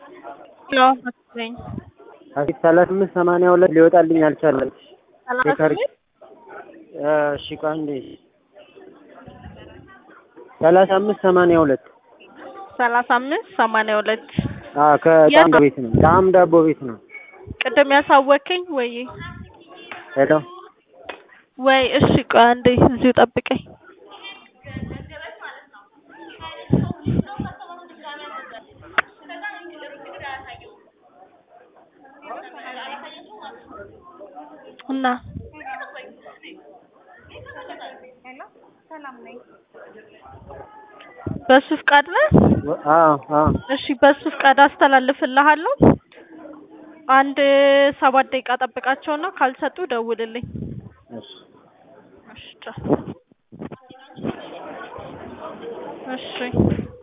ያው መሰለኝ አቤት ሰላሳ አምስት ሰማንያ ሁለት ሊወጣልኝ አልቻለም። ሰላሳ የታሪክ ስምንት እሺ ቆይ አንዴ ሰላሳ አምስት ሰማንያ ሁለት ሰላሳ አምስት ሰማንያ ሁለት አዎ ከጣም ቤት ነው ጣም ዳቦ ቤት ነው። ቅድም ያሳወከኝ ወይ ሄሎ ወይ እሺ ቆይ አንዴ እዚሁ ጠብቀኝ እና በሱ ፍቃድ ነህ? አዎ አዎ እሺ በሱ ፍቃድ አስተላልፍልሃለሁ። አንድ ሰባት ደቂቃ ጠብቃቸውና ካልሰጡ ደውልልኝ። እሺ እሺ ቻው። እሺ